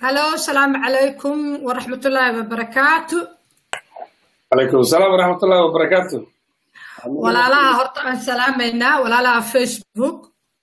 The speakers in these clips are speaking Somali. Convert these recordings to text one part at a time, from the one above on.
halo asalaamu calaykum waraxmatullaahi wabarakaatu calaykum asalaam waraxmatullahi wabarakaatu walaalaha horta aan salaamaynaa walaalaha facebook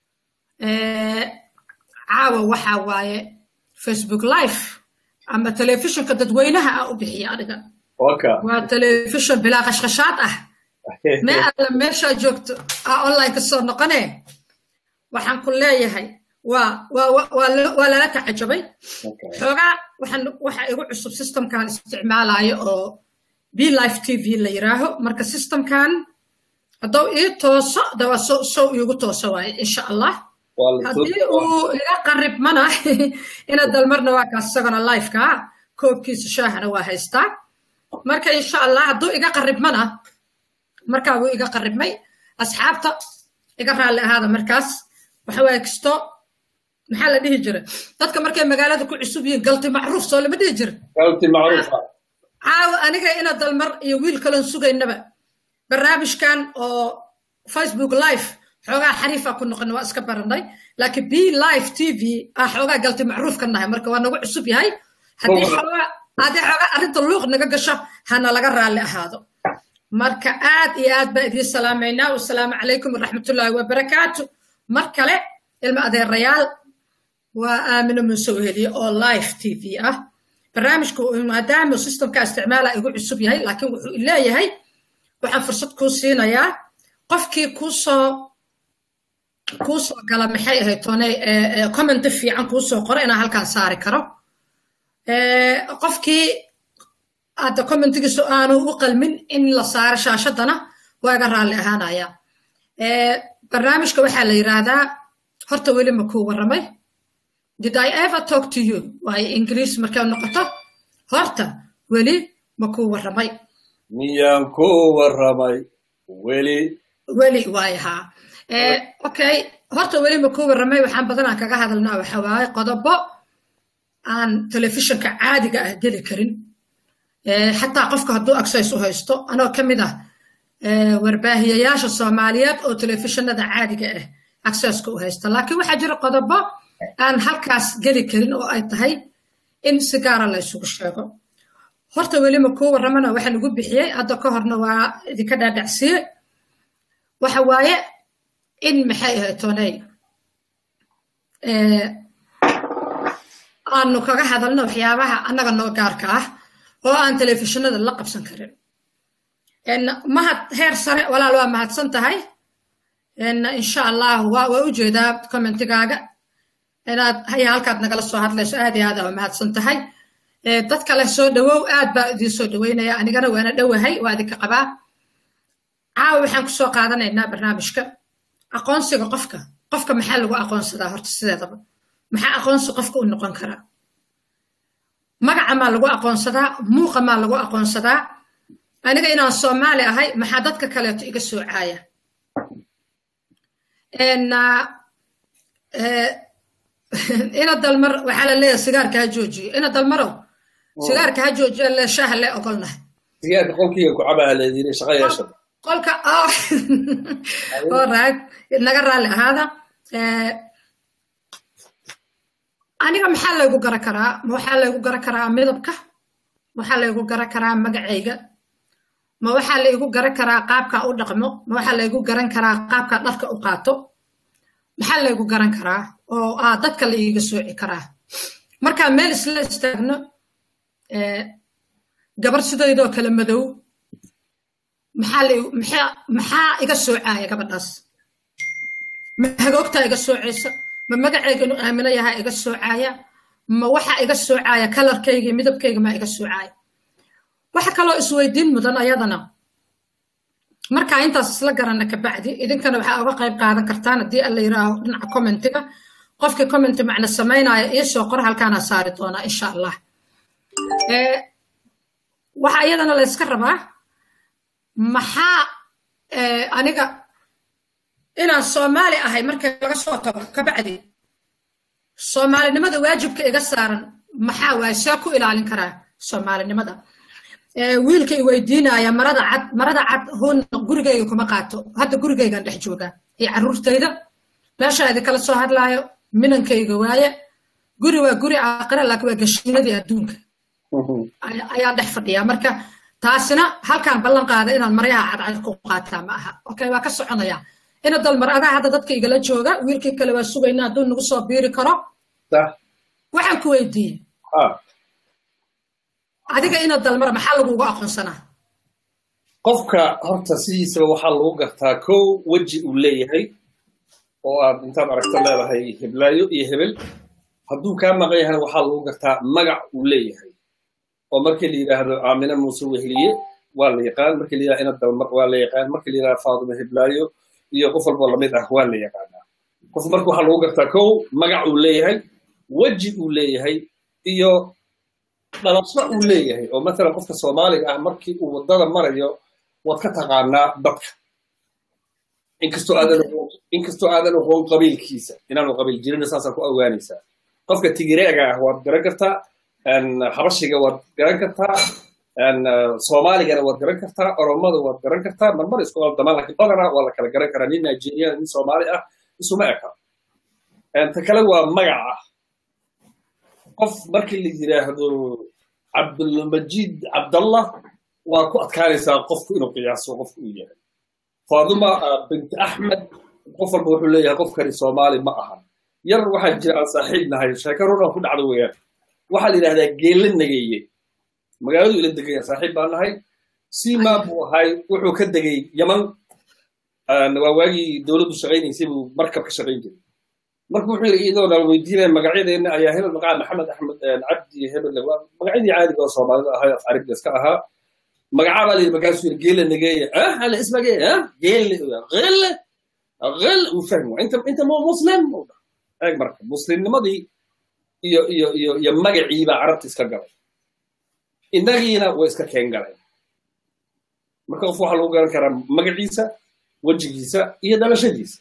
caawa waxaa waaye facebook live ama telefishinka dadweynaha ah u bixiya aniga waka waa telefishon bilaa qashqashaad ah mee alla meeshaa joogto aa online ka soo noqone waxaan ku leeyahay waa waa waa waa lala tacajabay xoogaa waxaan waxa igu cusub systemkan isticmaalayo oo b life t v la yiraaho marka systemkan haddou ii tooso dawa so sow iigu tooso waaye insha allah haddii uu iga qaribmana ina dalmarna waa kaas isagona lifeka koobkiisa shaahana waa haystaa marka insha allah hadduu iga qaribmana markaa wuu iga qaribmay asxaabta iga raalli ahaada markaas waxa waaye kisto maxaa la dhihi jira dadka markay magaalada ku cusub yihiin galti macruuf soo lama dhihi jira galti macruufa caawa aniga ina dalmar iyo wiil kaloon sugaynaba barnaamijkan oo facebook live xoogaa xariifa ku noqon waa iska baranay laakiin b live t v ah xoogaa galti macruuf ka nahay marka waa nagu cusub yahay haddii xoogaa haddii xoogaa arrinta luuq naga gasho hana laga raalli ahaado marka aad iyo aad baan idiin salaamaynaa wasalaamu calaykum waraxmatullaahi wabarakaatu mar kale ilma adeerayaal waa aamino muuse weheliye oo live t v ah barnaamijku maadaama systemka isticmaala igu cusub yahay laakiin wuxuu leeyahay waxaan fursad kuu siinayaa qofkii kuusoo kuusoo gala maxay ahayd toone commenti fiican kuusoo qoro inaan halkaan saari karo qofkii hadda commentigiisu aanu u qalmin in la saaro shaashadana waa iga raalli ahaanaya barnaamijka waxaa la yiraahdaa horta weli ma kuu warramay did i ever talk to you waayo ingiriis markay noqoto horta weli ma kuu warramay miyaan ku warramay weli weli waay haa okay horta weli ma kuu warramay waxaan badanaan kaga hadalnaa waxa waaye qodobo aan telefishinka caadiga ah geli karin xataa qofka hadduu access u haysto anoo ka mid ah warbaahiyayaasha soomaaliyeed oo telefishinada caadiga ah accesska u haysta laakiin waxaa jira qodobo aan halkaas geli karin oo ay tahay in si gaara la ysugu sheego horta weli ma kuu warramana waxaan ugu bixiyey hadda ka horna waa idinka dhaadhacsiye waxa waaye in maxay ahayd toney aanu kaga hadalno waxyaabaha annaga noo gaarka ah oo aan telefishinada la qabsan karin mahad heer sare walaal waa mahadsan tahay insha allah waa waa u jeedaa commentigaaga inaad haya halkaad nagala soo hadlayso aad iyo aad waa mahadsan tahay dad kale soo dhawow aad baa idiin soo dhaweynaya anigana waana dhowahay waa idinka qabaa caawa waxaan ku soo qaadanaynaa barnaamijka aqoonsiga qofka qofka maxaa lagu aqoonsadaa horta sideedaba maxaa aqoonsi qofka u noqon karaa magaca maa lagu aqoonsadaa muuqa maa lagu aqoonsadaa aniga inaan soomaali ahay maxaa dadka kaleeto iga soocaaya ina dalmar waxaa la leeyahay sigaarka ha joojiyo ina dalmarow sigaarka ha joojiyo le shaaha le ogolnahay sigaarka qolkiiga ku cabaa la yiri shaqa yeesha qolka alright naga raalli ahaada aniga maxaa laygu gara karaa ma waxaa laygu gara karaa midabka ma waxaa laygu gara karaa magacayga ma waxaa laygu garan karaa qaabka u dhaqmo ma waxaa laygu garan karaa qaabka dharka u qaato maxaa laygu garan karaa oo ah dadka la iiga sooci karaa markaa meel isla istaagno gabar sidaydoo kale madow maxaa maxaa iga soocaaya gabadhaas ma hagoogtaa iga soocaysa ma magacayga inuu aamino yahaa iga soocaaya ma waxa iga soocaaya kalarkayga midabkayga maa iga soocaaya waxa kaloo isweydiin mudan ayadana markaa intaas isla garana kabacdi idinkana waxaa uga qayb qaadan kartaan haddii alla yiraaho dhinaca commentiga qofkii commenti macna samaynaya iisoo qor halkaana saari doonaa insha allah waxaa iyadana la yska rabaa maxaa aniga inaan soomaali ahay markay laga soo tago kabacdi soomaalinimada waajibka iga saaran maxaa waaye see ku ilaalin karaa soomaalinimada wiilka i weydiinaya marada cad marada cad hun gurigayga kuma qaato hadda gurigaygan dhex joogaa iyo carruurtayda meeshaa idinkala soo hadlaayo minankayga waaye guri waa guri aakhira laakiin waa gashiinadii adduunka ayaa dhex fadhiya marka taasina halkaan ballan qaada inaan maryaha cadcad ku qaataa ma aha okay waa ka soconaya ina dalmar adaa hadda dadka igala jooga wiilkii kale waa sugayna hadduu nagu soo biiri karo waxaan ku weydiiyey adiga ina dalmar maxaa lagugu aqoonsanaa qofka horta sidiisaba waxaa lagu gartaa kow weji uu leeyahay oo aad intaad aragto leedahay heblaayo iyo hebel hadduu kaa maqan yahana waxaa lagu gartaa magac uu leeyahay oo markii la yidhaahdo aamina muuse weheliye waa la yaqaan markii la yidhahdo ina dalmar waa la yaqaan markii la yidhahdo faaduma heblaayo iyo qof walboo lamid ah waa la yaqaanaa qof marka waxaa lagu gartaa kow magac uu leeyahay weji uu leeyahay iyo dhalasho uu leeyahay oo matalan qofka soomaaliga ah markii uu waddada marayo waad ka taqaanaa dadka inkastoo aadan inkastoo aadan aqoon qabiilkiisa inaanu qabiil jirin saasaa ku ogaanaysaa qofka tigireega ah waad garan kartaa habashiga waad garan kartaa soomaaligana waad garan kartaa oromada waad garan kartaa marmar isku aldamaan laakiin badanaa waa la kala garan karaa nin nigerian nin soomaali ah isuma eka ta kale waa magaca qof markii la yidhaahdo cabdulmajid cabdallah waa ku adkaanaysaa qofku inuu qiyaaso qofku uu yahay faaduma bint axmed qof walba wuxuu leeyahay qofkani soomaali ma aha yar waxaa jira aan saaxiib nahay sheeko runan ku dhacdo weeyaan waxaa la yidhahdaa geelle nageeye magaaladu ila degaya saaxiib baan nahay sima buu ahay wuxuu ka degay yaman waa waagii dowladdu shaqaynaysay buu markab ka shaqayn jiray marka wuxuu yidhi iyadoo nala weydiinaya magacyadeenna ayaa hebel magaca maxamed axmed cabdi hebel waa magacyadii caadiga oo soomaalida ahay af carabiga iska ahaa magacaa baa layidhi markaasuu yidhi geelle nageeye ah ala ismagee ah geelle geelle gel uu fahmi waa inta inta mu muslim eeg marka muslimnimadii iyo iyo iyo iyo magacii baa carabta iska galay innagiina way iska keen galeen marka qof waxaa lagu garan karaa magaciisa wejigiisa iyo dhalashadiisa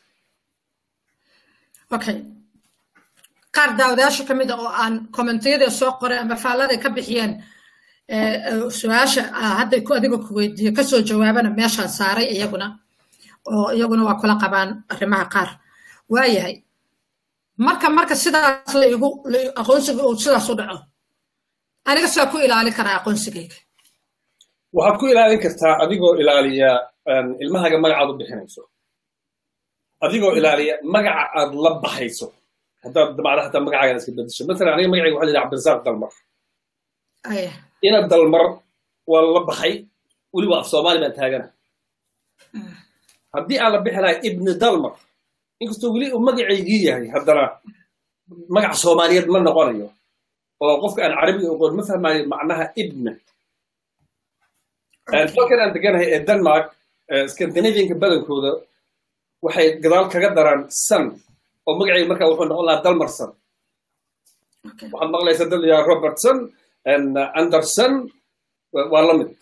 okay qaar daawadayaasha ka mid a oo aan kommentiyada soo qoray ama faalladay ka bixiyeen su-aasha hadday ku adiga ku weydiiyo kasoo jawaabana meeshaan saaray iyaguna oo iyaguna waa kula qabaan arrimaha qaar waayahay marka marka sidaas laigu aqoonsiga uu sidaas u dhaco aniga saa ku ilaali karaa aqoonsigayga waxaad ku ilaalin kartaa adigoo ilaaliya ilmahaga magacaad u bixinayso adigoo ilaaliya magaca aad la baxayso haddaad damacda hataa magacaaga iska bedesho masalan aniga magacayga waxa la yidhaha cabdirasaaq dalmar ina dalmar waa la baxay weliba af soomaali baan taagana haddii aan la bixi lahay ibni dalmar inkastoo weli uu magacaygii yahay haddana magac soomaaliyeed ma noqonayo oo qofka aan carabiga oqoon ma fahmayo macnaha ibna dalkan aan deganahay ee denmark scandinavianka badankooda waxay gadaal kaga daraan san oo magacayga markaa wuxuu noqon lahaa dalmarson waxaad maqlaysaa dad yaa robertson anderson waa la mid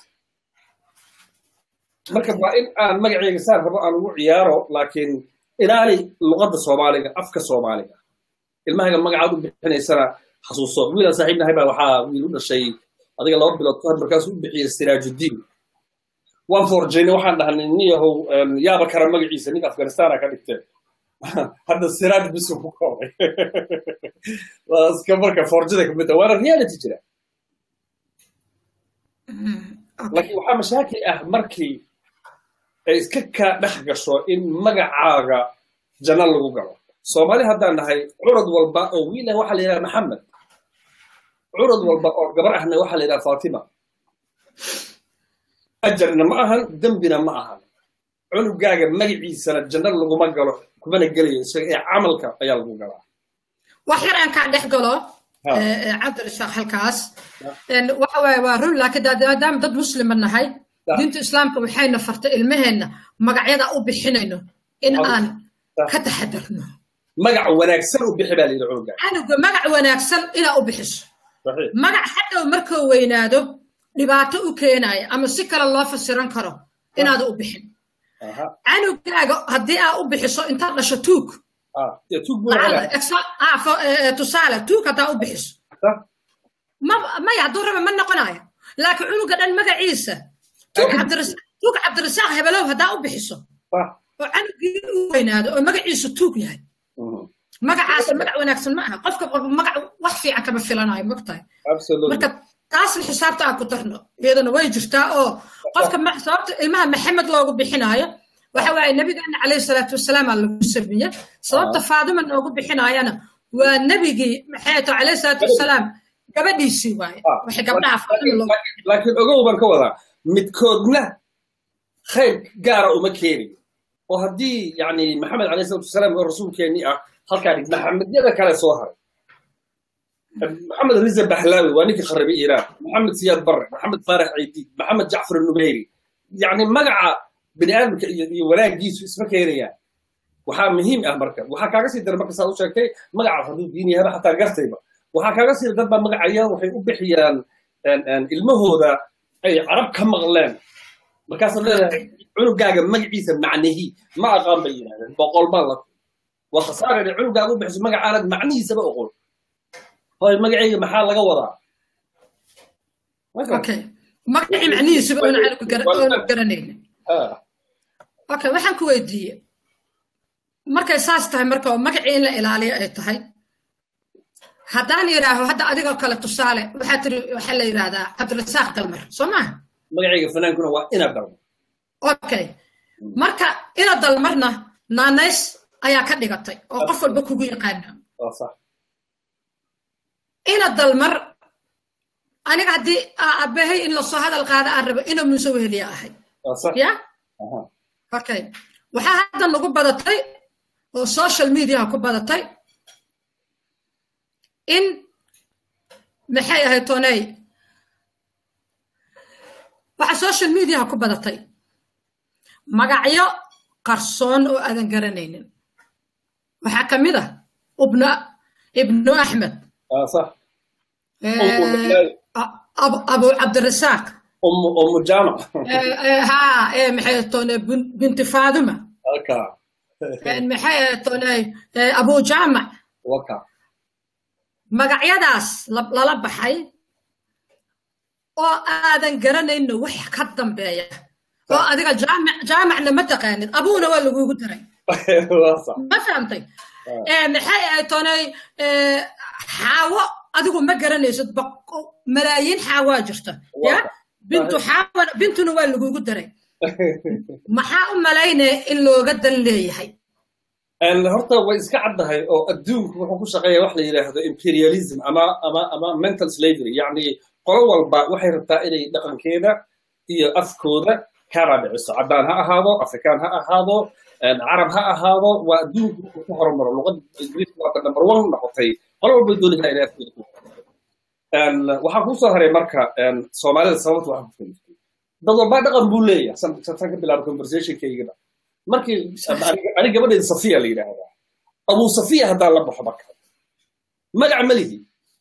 marka waa in aan magacayga saan rabo aan ugu ciyaaro laakiin ilaali luqadda soomaaliga afka soomaaliga ilmahaga magacaad u bixinaysana xasuuso wiilaan saaxiib nahay baa waxaa wiil u dhashay adiga laba bilood kahor markaasuu u bixiyey siraajuddiin waan forjayna waxaan dhahnay niyahow yaaba kara magaciisa ninka afghanistana ka dhigteen hadda siraaj bisu ku koobay waa iska marka forjada kamid ah waana reality jira laakiin waxaa mashaakil ah markii ay iska kaa dhex gasho in magacaaga janno lagu galo soomaali haddaan nahay curad walba oo wiil ah waxaa la yidhaha maxamed curad walba oo gabar ahna waxaa la yidhaha fatima ajarna ma ahan dembina ma ahan cunugaaga magaciisana janno laguma galo kumana gelayo isaga ee camalka ayaa lagu galaa wax yar aan kaa dhex galo cabdirishaaq halkaas waxa waaye waa run laakiin maadaama dad muslima nahay diinta islaamka waxayna fartay ilmaheenna magacyada u bixinayno in aan ka taxadarno magac wanaagsan u bixi baa layidhi cunuga canuga magac wanaagsan inaa u bixiso magac hadhow markuu weynaado dhibaato u keenaya ama si kale loo fasiran karo inaada u bixin canugaaga haddii aa u bixiso intaad dhasho tuug tusaale tuug haddaa u bixiso maya hadduu raba ma noqonayo laakiin cunuga dhan magaciisa tuug cabdirasaaq hebelow haddaa u bixiso oo canugii u weynaado oo magaciisu tuug yahay magacaas magac wanaagsan ma aha qofka walba magac wax fiican kama filanayo mogtahay absolutely marka taasna xisaabta aan ku darno iyadana way jirtaa oo qofka ma- sababta ilmaha maxamed loogu bixinaayo waxa waaye nabigeena calayhi salaatu wasalaam aa lagu sameeye sababta faadima noogu bixinaayana waa nebigii maxay to calayhi salaatu wasalaam gabadhiisii waaye Ah, waxay gabdhaha faadima loogu laakiin- laakiin ogow baan ka wadaa midkoodna khayr gaara uma keenin oo haddii yani maxamed calayhi salatu wasalaam oo rasuulkeennii ah halkaa dhig maxamedyada kale soo haray maxamed riza bahlaawi waa ninkii kharibay iiraan maxamed siyaad barre maxamed faarax ciidiid maxamed jacfar nubeyri yani magaca bini aadamka iyo iyo wanaagiisu isma keenayaan waxaa muhiim ah marka waxaa kaaga sii dara marka saa u sheegtay magacaas hadduu diin yahaba xataa gartayba waxaa kaaga sii dad baa magacaya waxay u bixiyaan een, een, ilmahooda ay carab ka maqleen markaasad leedahay cunugaaga magaciisa macnihii ma aqaan bay yidhahdeen boqol baa la waa khasaare inay cunugaaga u bixiso magacaanad macnihiisaba oqol hoy magacayga maxaa laga wadaa okay magacii macnihiisuba oona anigu gara- oona garanaynin Ah, okay waxaan ku weydiiye markay saas tahay marka oo magacii in la ilaaliyo ay tahay haddaan yidhaaho hadda adigoo kale tusaale waxaa tiri waxaa la yidhaahdaa cabdirasaaq dalmar soo maaha magacayga fanaankuna waa inaad dalmo okay marka ina dalmarna naanays ayaa ka dhigatay oo qof walba kugu yaqaana waa sax ina dalmar aniga haddii aa abehay in lasoo hadal qaada aan rabo ina muuse weheliya ahay waa sax ya Aha. okay waxaa hadda nagu badatay oo social mediaha ku badatay in maxay ahayd toney waxaa social mediaha ku badatay magacyo qarsoon oo aadan garanaynin waxaa ka mid ah ibnu ibnu axmed waa sax eh, Umu- a- abu abu cabdirasaaq umu umu jaamac eh, eh, ha eh, maxay ahayd toney bin- binti faaduma halka eh, maxay ahayd toney eh, abu jaamac waka magacyadaas la- lala baxay oo aadan garanayno wax ka dambeeya oo adiga jaamic jaamicna ma taqaanid abuuna waa lagugu daray waa sax ma fahamtay Eh, maxay ahayd tonay eh, xaawo adigu ma garanaysid boqo- malaayiin xaawaa jirta ya Waa. bintu xaawa bintuna waa lagugu daray maxaa u malaynaya in looga dan leeyahay Een, horta way iska caddahay oo adduunku wuxuu ku shaqeeya wax la yidhaahdo imperialism ama ama ama mental slavery yacni qolo walba waxay rabtaa inay dhaqankeeda iyo afkooda ka raadiciso caddaan ha ahaado afrikaan ha ahaado een, carab ha ahaado waa adduunku wuxuu ku horumaro luqadda ingiriiska waata number one noqotay qolo walba doonaysaa inay afkooda ku Een, waxaa kuu soo haray marka een, soomaalida sababta waxaa ku kaliftay dad walba dhaqan buu leeyahay san san ka bilaabo conversationkaygaba markii ani gabadheeda safiya la yidhaahdaa abuu safiya haddaan la baxo marka magac ma lihi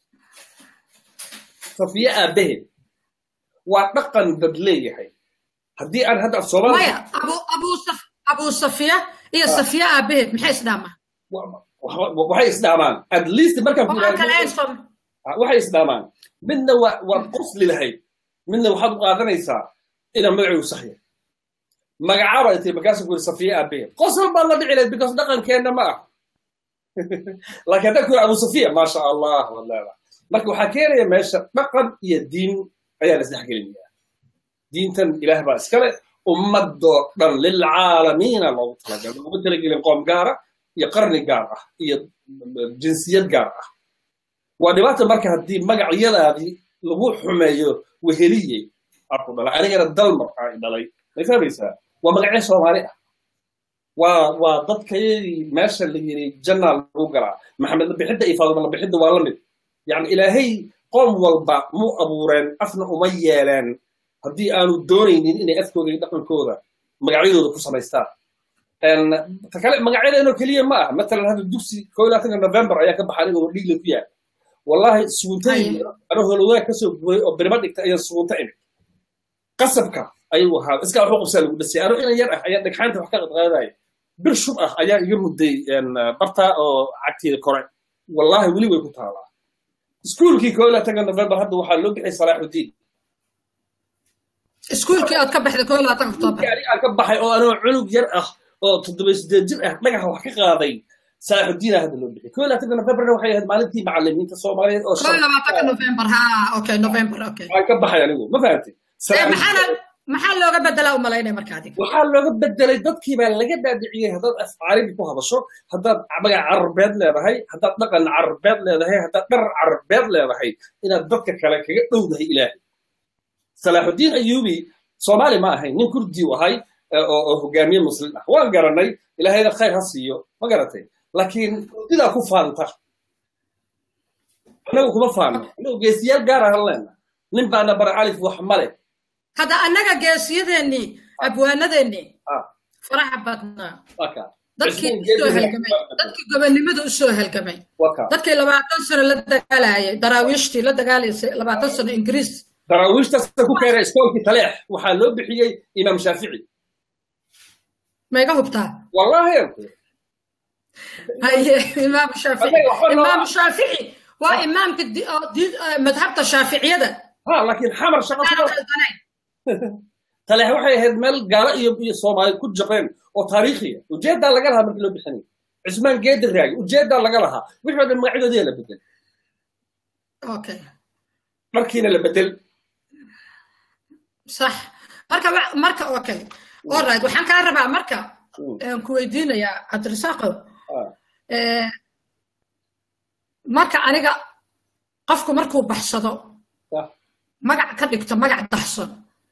safiya aabaheed waa dhaqan dad leeyahay haddii aan hadda af soomaali maya abu abu saf abu safiya iyo safiya aabaheed maxay isdhaamaa waxay isdhaamaan at least markaan ku waxaa kale idhaahdo- ay som waxay isdhaamaan midna waa waa qosli lahayd midna waxaad u qaadanaysaa inaan magaciigu sax yahay magacaaba intay markaasuu ku yiri safiya aabaheed qosol baad la dhici lahayd because dhaqankeenna ma ah laakiin haddaan ku yiri abu safiya maasha allah waad leedahay marka waxaa keenaya meesha dhaqan iyo diin ayaa la isdhexgelinayaa diintan ilaah baa iskale ummadoo dhan lilcaalamiina loogu talagalay looguma talagelin qoom gaara iyo qarni gaar ah iyo jinsiyad gaar ah waa dhibaata marka haddii magacyadaadii lagu xumeeyo weheliye aku dhalay anigana dalmar aa i dhalay may fahmaysaa waa magacyo soomaali ah waa waa dadkayadii meesha la yiri jannaa lagu galaa maxamed labixidda iyo faaduma labixidda waa la mid yacni ilaahay qoom walba mu abuureen afna uma yeeleen haddii aanu doonaynin inay afkooda iyo dhaqankooda magacyadooda ku samaystaan En, ta kale magacyadeenoo keliya ma ah matalan hadda dugsi koo iyo labaatanka november ayaa ka baxaan inuu dhiigla ku yahay wallahi suguntayda anoo holowaag kasoo guuray oo birma dhigta ayaan sugunta imid qasabka ayuu ahaa iskaa waxu qabsaa lagu dhasay anoo inan yar ah ayaa dhagxaanta wax ka qadqaadaya bir shub ah ayaa iga mudday en, bartaa oo cagteeda kore wallahi weli way ku taalaa iskuulkii koo iyo labaatanka november hadda waxaa loo bixiyay salaaxudiin iskuulkii aad ka baxday koo iyo labaatan oktoobar Markii aniga aan ka baxay oo anoo cunug yar ah oo toddoba sideed jir ah dhagaxa wax ka qaaday salaaxudiina hadda loo bixiyay koo labaatanka novemberna waxay ahayd maalintii macalimiinta soomaaliyeed oo koo labaatanka november ha okay november okay waan ka baxay anigu ma fahamtay maxaana maxaa looga bedelaa u malaynaya marka adiga waxaa looga bedelay dadkii baa laga dhaadhiciyey haddaad af carabi ku hadasho haddaad magac carabeed leedahay haddaad dhaqan carabeed leedahay haddaad dhar carabeed leedahay inaad dadka kale kaga dhowdahay ilaahay salaaxudiin ayuubi soomaali ma ahayn nin kurdi u ahay oo hogaamiye muslim ah waan garanay ilaahayna khayr ha siiyo ma garatay laakiin kurdidaa ku faanta annagu kuma faano annagu geesiyaal gaar ahan leena nin baana bara alif wax male hadda annaga geesiyadeennii abwaanadeennii faraxa badnaa dadkii usoo halgamay dadkii gobonnimada usoo halgamay dadkii labaatan sano la dagaalayay daraawiishtii la dagaalaysay labaatan sano ingiriis daraawiishtaas ku keenay iskoolkii taleex waxaa loo bixiyey imaam shaafici maiga hubtaa wallahi haye imaam shaafici imaam shaafici waa imaamka madhabta shaaficiyada ha laakiin xamar shaqo taleex waxay ahayd meel gaalo iyo iyo soomaali ku jaqeen oo taariikhiya ujeeddaa laga lahaa markii loo bixinay cismaan geedi raagi ujeeddaa laga lahaa wixii oo dhan magacyadoodii la bedel okay markiina la bedel sax marka marka okay alright waxaan kaa rabaa marka ku weydiinayaa cabdirasaaqow marka aniga qofku markuu baxsado magac ka dhigto magac dahson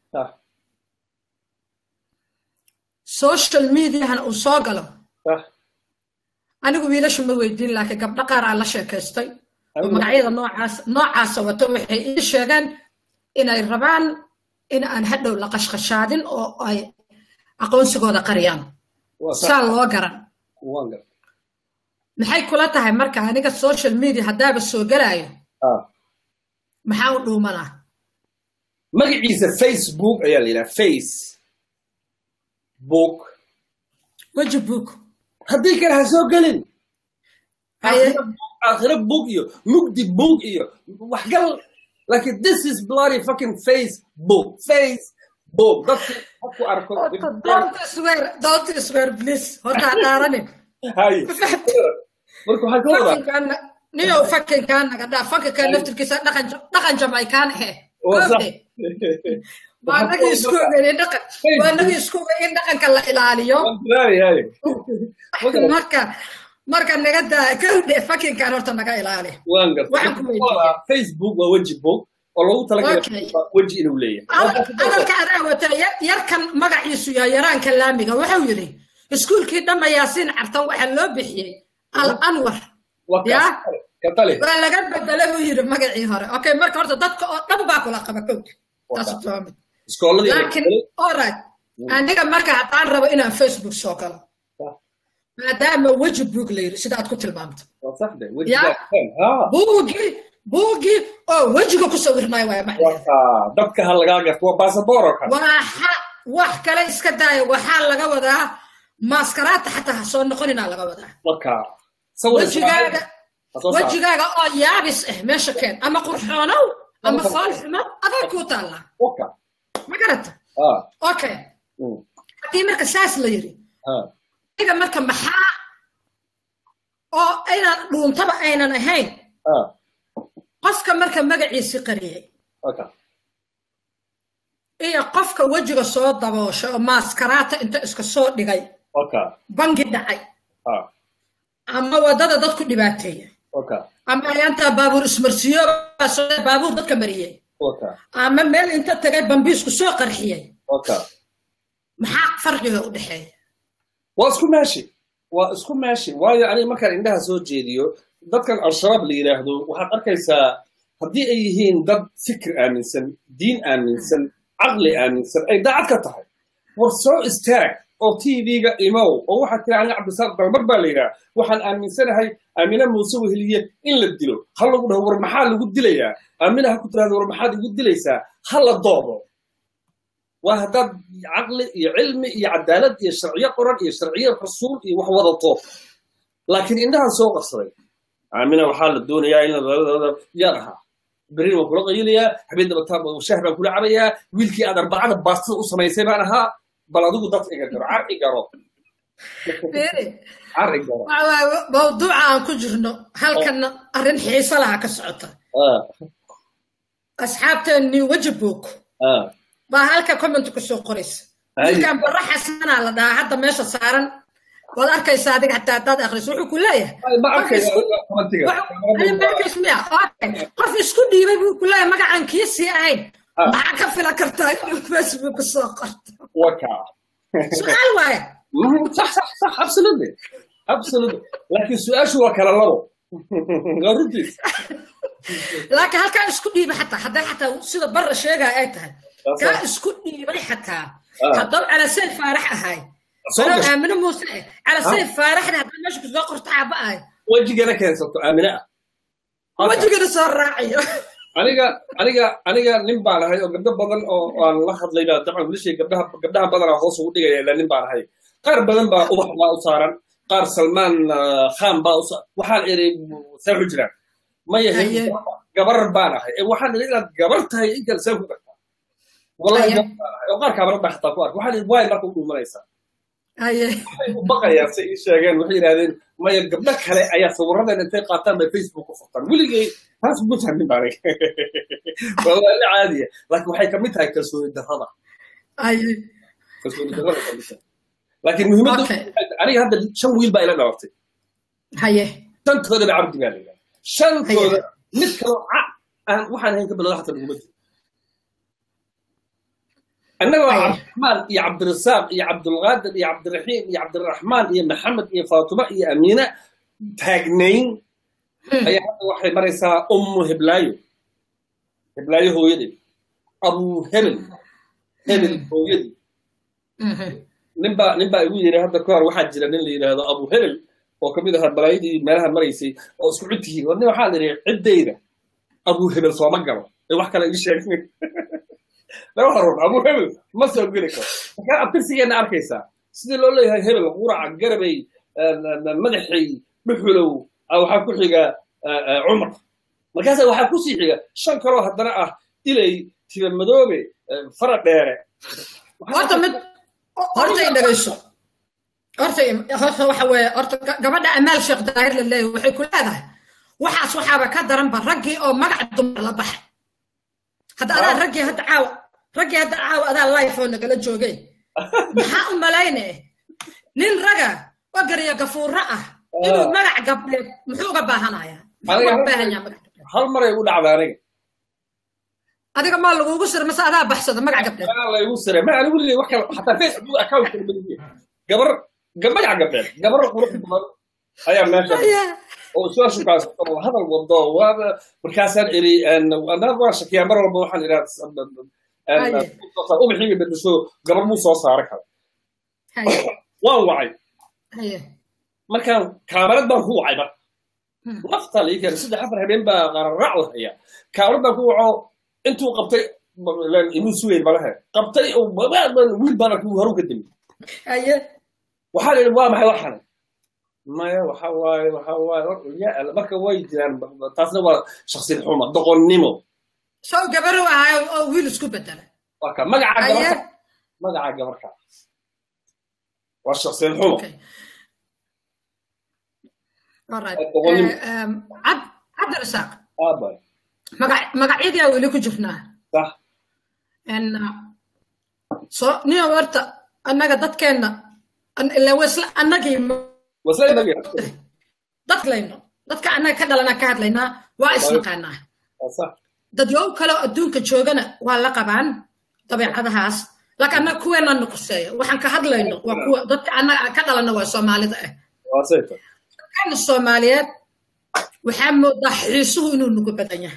social mediahana uu soo galo anigu wiilasha ma weydiin laakiin gabdho qaar aan la sheekaystay oo magacyada noocaas noocaasa wato waxay ii sheegeen inay rabaan in aan hadhow la qashqashaadin oo ay aqoonsigooda qariyaan saa loo garan maxay kula tahay marka aniga social media haddaaba soo gelaayo maxaa u dhuumanaa magaciisa facebook ayaa la yidhaha face book weji book haddii kale ha soo gelin aakhiro book iyo mugdi book iyo waxgal laakiin this is bloody fucking facebook facebook dadku haku arko don't swear don't swear please horta ha dhaaranin marka waxaa ka wadaa niyow fakinkaa naga dhaa fakinkaa naftirkiisa dhaqan dhaqan jamaikaan ahe waa nagii isku ogeyn dhaqan waa nagii isku ogeyn in dhaqanka la ilaaliyo marka marka naga daa kawdhe fakinkan horta naga ilaali waan garta facebook waa weji book oo lagu talagalay weji inuu leeyahay hadalka adaa wata yarkan magaciisu yaa yaraanka laamiga wuxuu yidhi iskuulkii dhamma yaasiin cartan waxaa loo bixiyey al anwar ya waa laga bedela buu yidhi magacii hore okay marka horta dadka oo dhan baa kula qaba kowd laakiin alright aniga marka haddaan rabo inaan facebook soo galo maadaama weji boog la yidhi sida aad ku tilmaamto buugii buugii oo wejiga ku sawirnay waaya dadka ha lagaa garto waa basaboor oo kale waxa wax kale iska daaya waxaa laga wadaa maaskaraadta xataa ha soo noqoninaa laga wadaa wejigaaga wejigaaga oo yaabis ah meesha keen ama qurxoonow ama foolxumo adaa kuu taallaa ma garata okay haddii marka saas la yidhi iga marka maxaa oo aynan dhuuntaba aynan ahayn qofka marka magaciisi qariyey iyo qofka wejiga soo dabooshay oo maaskaraata inta iska soo dhigay bangi dhacay ama waddada dadku dhibaateeyey ama ayaantaa baabuur ismarsiyo baabuur dadka mariyey ama meel inta tagay bambiisku soo qarxiyey maxaa farqiga u dhexeeya waa isku meeshi waa isku meeshi waayo aniga markaan indhaha soo jeediyo dadkan al-shabaab la yidhaahdo waxaad arkaysaa haddii ay yihiin dad fikir aaminsan diin aaminsan caqli aaminsan ay daacad ka tahay war soo istaag oo tv-ga imow oo waxaad tiri aniga cabdisaaq dalmar baa la yidhaha waxaan aaminsanahay aamina muuse weheliye in la dilo ha lagu dhaho war maxaa lagu dilayaa aamina ha ku tirahdo war maxaad igu dilaysaa ha la doodo waa haddaad caqli iyo cilmi iyo cadaalad iyo sharciyo qoran iyo sharciyo rasuul iyo wax wadato laakiin indhahan soo qarsaday aamina waxaa la doonayaa in yaan ahaa berrin waan kula qaylayaa habeen dabataan shah baan kula cabayaa wiilkii aad arbacada baastada u samaysay baan ahaa bal adigu dad iga garo car i garo mawduuca aan ku jirno halkana arrin xiise laha ka socota asxaabteennii wejibook baa halka comment ku soo qoraysa ninkan barra xasanaa la dhahaa hadda meesha saaran waad arkaysaa adiga xataa haddaad akhriso wuxuu ku leeyahay qof isku dhiibay buu ku leeyahay magacaan kii sii ahayn maxaa ka fila kartaa inuu facebook soo qorto su-aal waaya صح صح صح absolutely absolutely لكن سؤال هو كلا لبو غرتي laakiin halkaa isku dhiibay xataa hadday xataa sida barra sheegaya ay tahay kaa isku dhiibay xataa haddou calasay faarax ahay anoo aamino muuse eh calasay faaraxda hadday meesha ku soo qorto caaba ahay wejigana keensato aamina ah wejigana soo raaciyo aniga aniga aniga nin baan ahay oo gabdho badan oo aan la hadlayna dabcan wiilashii gabdhaha gabdhaha badanaa hoos ugu dhigaya ilaa nin baan ahay qaar badan baa ubax baa u saaran qaar salmaan khan baa u waxaan iri see ku jiraan ma yahay gabar baan ahay waxaan iri inaad gabar tahay inkan see ku gartaa wallahi gabar baan ahay oo qaar kaabara baa xataa ku arka waxaan iri waay marka u dhuumanaysaa baqayaan say ii sheegeen waxay yidhahdeen maya gabdho kale ayaa sawiradan intay qaataan bay facebook ku furtaan weligay taas ugu fahmin baa aniga waa waala caadiya laakiin waxay kamid tahay kalsooni darrada kalsooni darrada kamid tahay laakiin muhiimaddu aniga hadda shan wiil baa ila dhalatay haye shantooda ba cabdi baa la yidhahda shantooda mid kaloo ca aan waxaan ahayn ka bilowda xataa laguma jiro annagoo cabdiraxmaan iyo cabdirasaaq iyo cabdulqaadir iyo cabdiraxiim iyo cabdiraxmaan iyo maxamed iyo faatuma iyo amiina taagnayn ayaa hadda waxay maraysaa ummu heblaayo heblaayo hooyadeed abu hebel hebel hooyadii ninbaa ninbaa igu yiri hadda kahor waxaa jira nin la yidhaahdo abu hebel oo kamid ahaa balaayadii meelaha maraysay oo isku cid tihiin war nin waxaa la yidhi ciddayda abu hebel sooma galo ee wax kale ii sheegin laba horun abu hebel ma soo geli karo markaa abtirsigeena arkaysaa sidii loo leeyahay hebel quraca garabay madaxay dhuxulow waxaa ku xiga cumar markaasa waxaa kusii xiga shan kaloo haddana ah ilay tiba madoobe fara dheere horta mid horta i dhagayso horta horta waxa weeye horta gabadha amaal sheekh daahir la leeyahay waxay ku leedahay waxaas waxaaba ka daranba raggii oo magac dumar la baxay hadda adaa raggii hadda caawa raggii hadda caawa adaa life oo nagala joogay maxaa u malayne nin raga oo gariya gafuuro ah inuu magac gabdheed muxuu uga baahanayaa muxuu uga baahanyaa magac hal maray u dhacda aniga adiga maa lagugu sira mase adaa baxsada magac gabdheed laygu sira ma anigu leeyahay wax kale xataa facebook account kale maliye gabar magac gabdheed gabar qurux badan ayaa meesha oo soo shukaas oo hadal wado waa markaasaan iri anaa waa shakiyaa mar walba waxaan idhaa ubaxiga bedesho gabar muu soo saara kara waan wacay markaan kaamarad baan ku wacay mar nafta lii keenay saddex afar habeen baa qararac la hayaa kaamarad baan ku waco intuu qabtay inuu sugeyn malahe qabtay wiil baan arkay haru ka demi waxaa la yidhi waa maxay waxan maya waxa waaye waxa waaye marka way jiraan taasna waa shaksiyad xuma doqonnimo sow gabar u ahaa oo wiil isku bedela waka magaca gabarka magaca gabarka waa shaksiyad xumo cabdirasaaq aabay magacyadii weli ku jirnaa sax so niyo horta annaga dadkeenna ilaa wasla annagii dadlayno dadka annaga ka dhalana ka hadlaynaa waa isnaqaanaa dadyow kaleo adduunka joogana waa la qabaan dabeecadahaas laakiin annaga kuweenaa nuquseeya waxaan ka hadlayno waa kuwa dadka annaga ka dhalana waa soomaalida ah dadkana soomaaliyeed waxaa moodaa xiisuhu inuu nugu badan yahay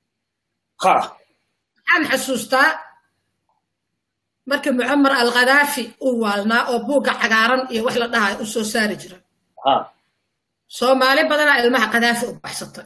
waxaan xasuustaa markii mucamar alkhadaafi uu waalnaa oo buugga cagaaran iyo wax la dhahayo u soo saari jira soomaali badanaa ilmaha khadaafi u baxsatay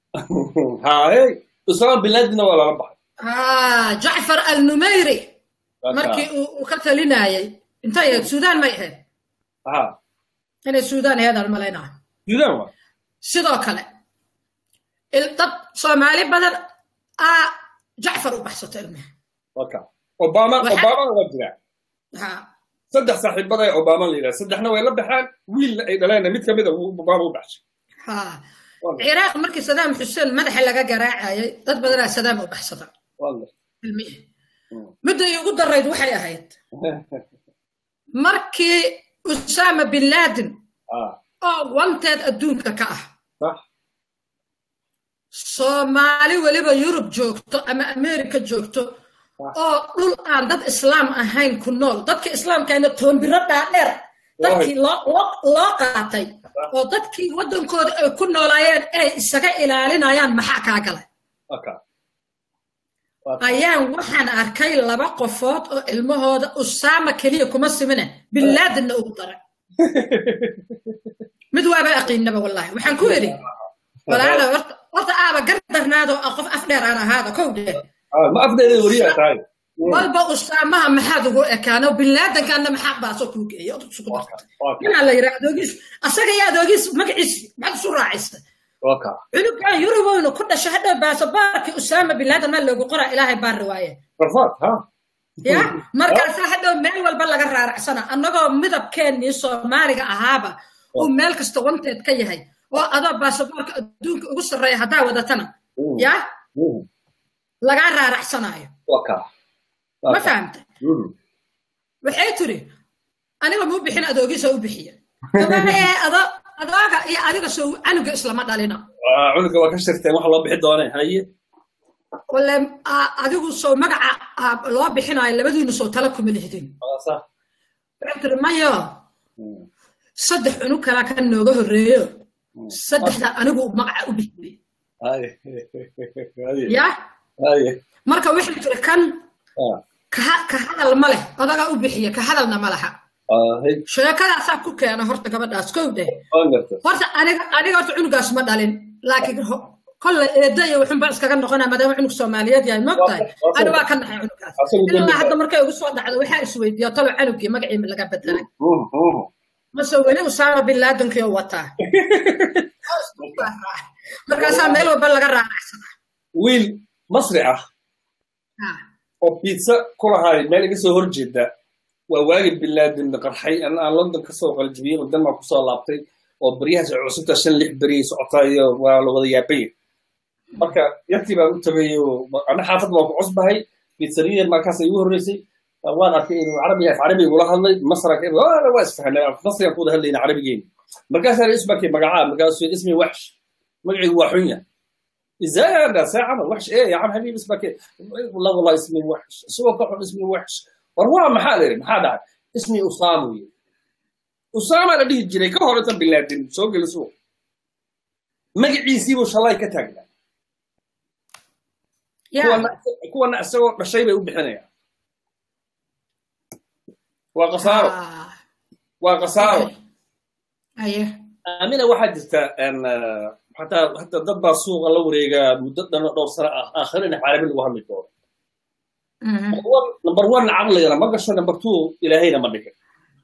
usama bilaadina waa lala baxay jacfar alnumayri markii uu ka talinayay intay ahayd suudaan may ahayd inay suudaan ahayd aan malaynaa sidoo kale dad soomaali badan aa jacfar u baxsatay ilmaha obama obamana waa jiraa saddex saaxiibada ee obama la yidhaha saddexna way la baxaan wiilna ay dhaleenna mid kamida obama u baxshay ciraaq markii sadaam xuseen madaxa laga garaacayay dad badanaa sadaam u baxsada midda iigu darayd waxay ahayd markii usama bin laden oo wanteed adduunka ka ah soomaali weliba yurub joogto ama america joogto oo dhul aan dad islaam ahayn ku nool dadka islaamkayna toombiro dhaadheer dadkii loo qaatay oo dadkii waddankooda ay ku noolaayeen inay isaga ilaalinayaan maxaa kaa galay ayaan waxaan arkay laba qofood oo ilmahooda usaama keliya kuma simine binlaadinna ugu daray mid waaba aqiinaba wallahi waxaan ku idhi walaala horta aaba gardarnaado qof afdheer aan ahaada kow dheer ma afdheeda wariyaa tahay walba usaamaha maxaad ugu ekaano binlaadankaana maxaa baasoo kuu geeya isugu dartay inaa la yidhaa adoogiis asaga iyo adoogiis magaciis maxaad isu raacisa cunugan yurubowna ku dhashay hadhow baasabaarkii usaama binlaadan maa loogu qoraa ilaahay baan riwaaye ya markaasaa hadhow meel walba laga raaracsana annagoo midabkeennii soomaaliga ahaaba uu meel kasta wanteed ka yahay oo adoo baasaboorka adduunka ugu sarreeya haddaa wadatana ya lagaa raaracsanaayo ma fahamta waxay tiri aniga muu bixin adoogiisa u bixiya ado adooga iyo adiga soo canuga islama dhalina cunuga waa ka shirteen waxa loo bixi doonee haye wale adigu soo magaca loo bixinayo labadiinu soo tala kuma lihdin waxay tiri mayo saddex cunug kalaa ka nooga horreeyo saddexda anigu magaca u bixiyey ya marka waxay tiri kan ka hadal ma leh odagaa u bixiya ka hadalna ma laha sheekadaasaa ku keena horta gabadhaas kow dheh horta aniga aniga horta cunugaas ma dhalin laakiin kolle eedda iyo wuxunbaa iskaga noqonaa maadaama cunug soomaaliyeed yahay mogtahay ani waa ka naxay cunugaas ilaa hadda markay ugu soo dhacdo waxaa isweydiiya talo canugii magacii laga bedelay mase weli usaama bin laadankii wataa markaasaa meel walba laga raaracsadaa wiil masri ah oo biitsa ku lahaay meel iga soo horjeeda waa waagi bin laden qarxay an aan london kasoo qaljibiyey oo denmark kusoo laabtay oo beryahaas cusubta shan lix beriyay socotayo waa la wada yaabay marka yartii baan u tagay ana xaafad waan ku cusbahay biitsariyan markaas igu horreysay waan arkay inuu carabiga af carabiga ula hadlay masranka waa isfahanay masrigan ku wada hadlayna carabigeeni markaasaa isbakay magacaa markaasuu ismi waxsh magacigu waa xunya ازاي انا ساعه عمل وحش ايه يا عم حبيبي اسمك ايه والله والله اسمي وحش سوى كحل اسمي وحش والله ما حدا ما حدا اسمي اسامه اسامه اللي يجري كهرة بالله سوق السوق مقعيسي وش الله كتاقنا كوانا اسوى بشي بيقول بحنا وقصاره وقصاره ايه امينه واحد ان حتى حتى dad baa suuqa la wareegaa muddo dhano dhowr sano ah aakhirina carabi lagu hadli doono number one caqligana ma gasho number two ilaahayna ma dhigin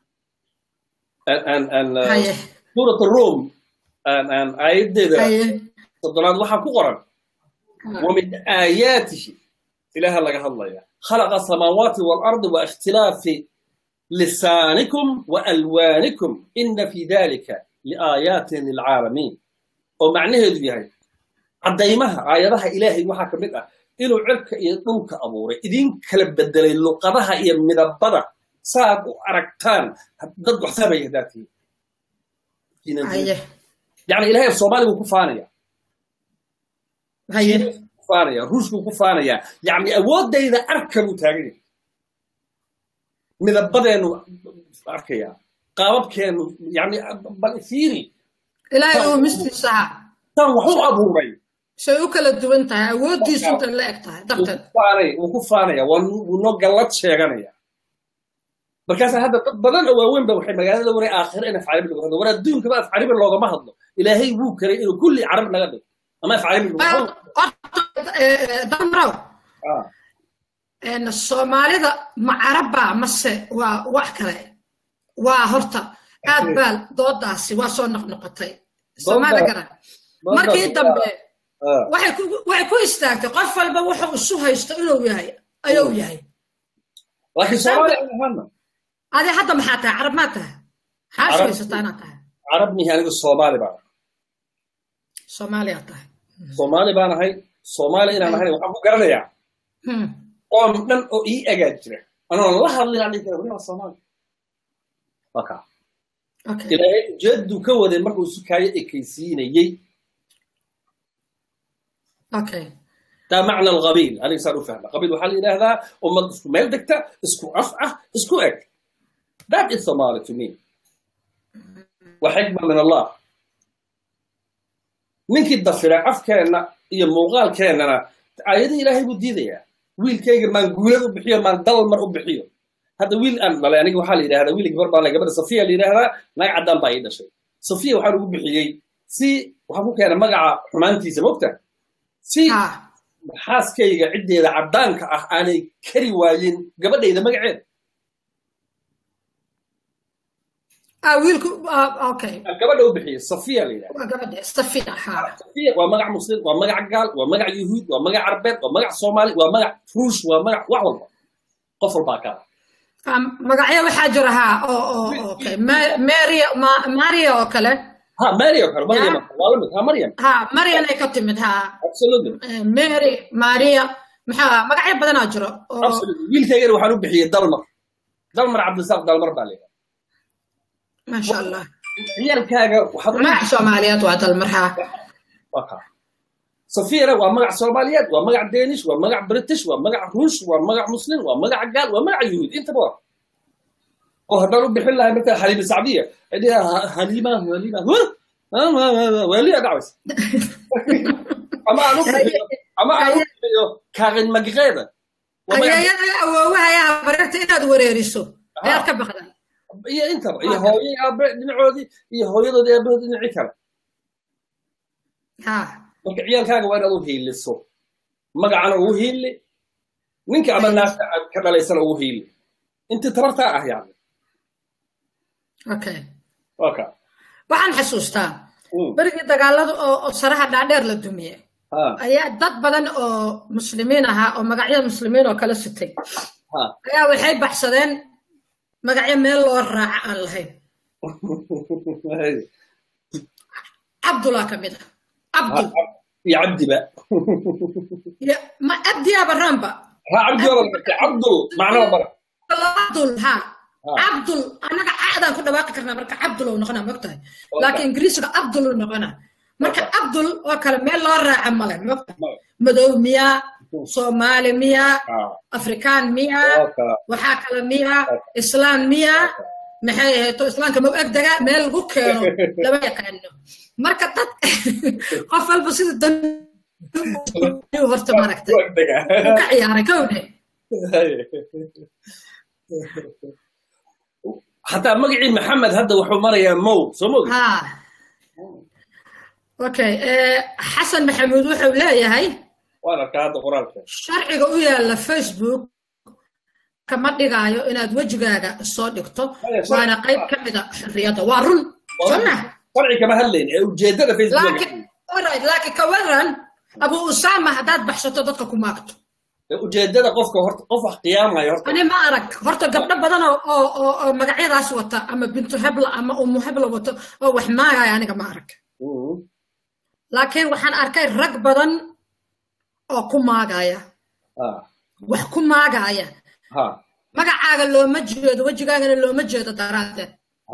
suurat room aayaddeeda soddonaad waxaa ku qoran ومن آياته إله لك هضليا خلق السماوات والأرض واختلاف لسانكم وألوانكم إن في ذلك لآيات للعالمين oo macnaheedu yahay caddaymaha aayadaha ilaahay waxaa ka mid ah inuu cirka iyo dhulka abuuray idin kala bedelay luqadaha iyo midabada saaad u aragtaan dad waxsamaya hadaatiin yani ilahay af soomaali buu ku faanaya ku faanaya ruushkuu ku faanaya yani awooddayda arka buu taagan yahay midabadeenu arkaya qaababkeenu yani bal fiiri ilaahay uu mistiisaha tan wax u abuuray say u kala duwan tahay awooddiisu inta la eg tahay darteed wuu ku faanaya wuu noo gallad sheeganaya markaasa hadda dad badan oo waaweyn ba waxay magaalada waray aakhira in af carabi lagu hadlo war adduunkaba af carabi loogama hadlo ilaahay wuu karay inuu kulli carab naga dhigo ama af carabi damrow soomaalida ma carabba mase waa wax kale waa horta aad baa doodaasi waa soo noqnoqotay soomaalia garan markii dambe waxay ku istaagtay qof walba wuxuu isu haysto inuu yahay ayuu yahay adi hadda maxaa tahay carab maa tahay maxaa sheegaysataa inaad tahay carab mihi aniga soomaali baan soomaaliya tahay soomaali baan ahay soomaali inaan ahayn waxaan ku garanayaa qoom dhan oo ii agaa jira anoon la hadlin aan dhihi kara weliba soomaali waa kaa ilaahay ujeedaduu ka waday markuu sukaayo ekaysiinayey taa macna alqabiil aniga saan u fahma qabiil waxaa la yidhaahdaa ummad isku meel degta isku af ah isku eg that is somali to me wa xikma min allah ninkii dafira afkeenna iyo muuqaalkeennana aayadii ilaahay buu diidayaa wiilkayga maan guulad u bixiyo maan dal mar u bixiyo hadda wiil aan dhalay aniga waxaa la yidhahdaa wiil gabar baan gabadha safiya la yidhahdaa naag caddaan baa ii dhashay safiya waxaan ugu bixiyey si waxaan ku keenay magaca xumaantiisa mogta si xaaskayga ciddeeda caddaanka ah aanay kari waayin gabadhayda magaceeda gabadha u bixiyey safiya la yidhahdasafiya waa magac muslim waa magac gaal waa magac yuhuud waa magac carbeed waa magac soomaali waa magac ruush waa magac wax walba qof walbaa kala magacyo waxaa jira ha maria oo kale ha maria oo kale maryam waa lamid ha maryam ha maryan ay ka timid ha mary maria maxaa magacyo badanaa jiro wiilkaygana waxaan u bixiyey dalmar dalmar cabdisaaq dalmar baa leeyahay maasha allah ciyaalkaaga waxaad magac soomaaliyeed waa dalmar ha waa kaa safiyana waa magac soomaaliyeed waa magac danish waa magac british waa magac ruush waa magac muslim waa magac gaal waa magac yuhuud intaba waa oo haddaan u bixin lahay markaa xaliima sacdiya cidhiha halima halima waaliya dhacays ama aan u bixiyo ama aan u bixiyo kaaqin magqeeda ayeeyada awoowahayaa bareerta inaad wareeriso ayaad ka baqday iyo intaba iyo hooyay aabe dhinacoodii iyo hooyadoodii aabahood dhinacii kale marka ciyaalkaaga waa inaad u hiiliso magacana ugu hiili ninka ama naafta aad ka dhalaysana ugu hiili intii tabartaa ah yani okay okay waxaan xasuustaa berigii dagaalada oo saraha dhaadheer la dumiye ayaa dad badan oo muslimiin ahaa oo magacyada muslimiin oo kala sitay ayaa waxay baxsadeen magacyo meel loo raaca aan lahayn cabdulaa ka mid ah cabdul iyo cabdiba ma cabdiyaa baraanba ha cabdiba cabdul macnaha bara cabdul ha cabdul annaga caadaan ku dhawaaqi karnaa marka cabdul uu noqonaa mogtahay laakiin ingiriisiga cabdul uu noqonaa marka cabdul oo kale meel loo raaca male mogtahay madow miyaa soomaali miyaa afrikaan miyaa waxaa kale miyaa islaan miyaa maxay ahayto islaamka ma u egdagaa meel lagu keeno lama yaqaano marka dad qof walba sida dan horta maaragtay ka ciyaaray kowdhe حتى مقعي محمد هذا وحو مريا مو سمو ها اوكي حسن محمود وحو لا هي وانا كهذا قرانك sharciga u yaala facebook kama dhigaayo inaad wejigaaga soo dhigto waana qayb ka mida xorriyadda waa run sonna sharci kama hadlayn ee ujeedada facebook laakiin ka waran abu usama haddaad baxsato dadka ku maagto ujeedada qofka horta qof wax qiyaamaya horta ani ma arag horta gabdho badan oo oo oo magacyadaas wata ama bintu hebla ama umu hebla wato oo wax maagaya aniga ma arag laakiin waxaan arkay rag badan oo ku maagaya wax ku maagaya magacaaga looma jeedo wejigaagana looma jeedo daraaddeed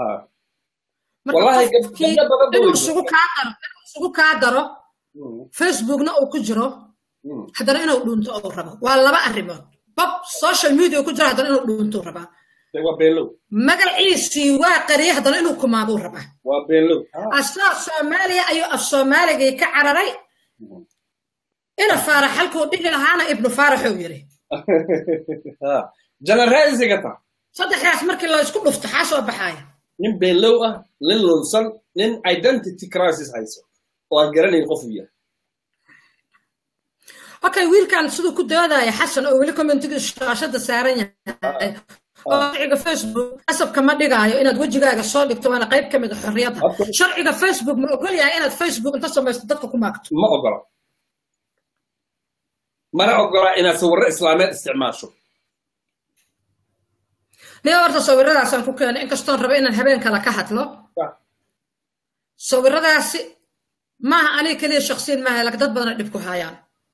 inuu isugu kaa daro isugu kaa daro facebookna uu ku jiro haddana inuu dhuunto uu rabo waa laba arrimood bob social media ku jiro haddana inuu dhuunto rabaa magaciisii waa qariyay haddana inuu kumaaduu rabaa asaa soomaaliya ayuu af soomaaligii ka cararay ina faarax halkuu dhihi lahaana ibnu faaraxuu yiri janaraaisigata saddexdaas markii la isku dhufto xaa soo baxaaya nin beenlow ah nin lunsan nin identity crisis hayso oo aan garanayn qof uu yahay okay wiilkan siduu ku doodaya xasan oo weli commentiga shaashada saaran yahay oo sharciga facebook qasabka ma dhigaayo inaad wejigaaga soo dhigto waana qayb ka mid a xorriyadda sharciga facebook ma ogol yahay inaad facebook inta samaysto dadka ku maagto ma ogola mana ogola inaad sawirro islaameed isticmaasho niyo horta sawiradaasaan ku keenay inkastoon raba inaan habeen kale ka hadlo sawiradaasi maaha aniga keliya shaksiyan maaha lak dad badana dhib ku haayaan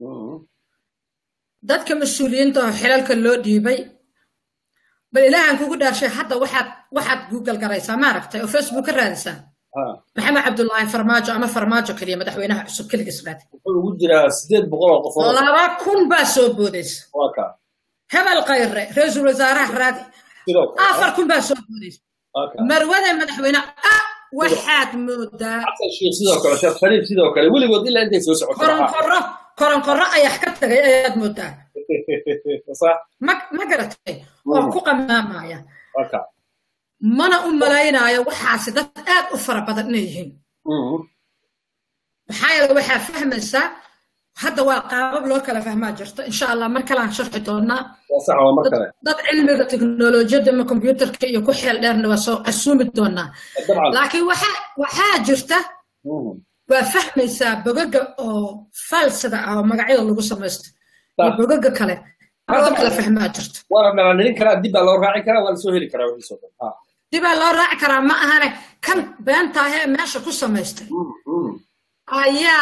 dadka mas-uuliyiinta oo xilalka loo dhiibay bal ilaahan kugu dhaashay hadda waxaad waxaad google garaysaa maaragtay oo facebook ka raadisaa maxamed cabdullaahi farmaajo ama farmaajo keliya madaxweynaha cusub keligiis raadi wuxuu ugu jiraa sideed boqol oo qof laba kun baa soo boodaysa waa kaa hebel khayre ra-iisul wasaaraha raadi sidoo kale afar kun baa soo boodaysa waa kaa marwada madaxweyne ah waxaad moodaa xasan sheekh sidoo kale sheekh shariif sidoo kale weligood ilaa intay soo socoto koronkorro koronkorro ayax ka tagay ayaad moodaa sax ma ma garatay oo ku qamaamaya waa kaa mana u malaynaayo waxaasi dad aad u fara badan inay yihiin maxaa yeele waxaa fahmaysaa hadda waa qaabab loo kala fahmaa jirto insha allah mar kalean sharxi doonaa waa sax waa mar kale dad cilmiga teknolojiyadda ama kombyuutarka iyo ku xeel dheerna waa soo casuumi doonaa dabcan laakiin waxaa waxaa jirta waa fahmaysaa bogaga oo falsida ah oo magacyada lagu samaysto iyo bogaga kale loo kala fahmaa jirto waana dhalaanilin karaa dib baa loo raaci karaa waa lasoo heli karaa wixiisoo dhan ha dibaa loo raaci karaa ma ahane kan beentaahe meesha ku samaystay ayaa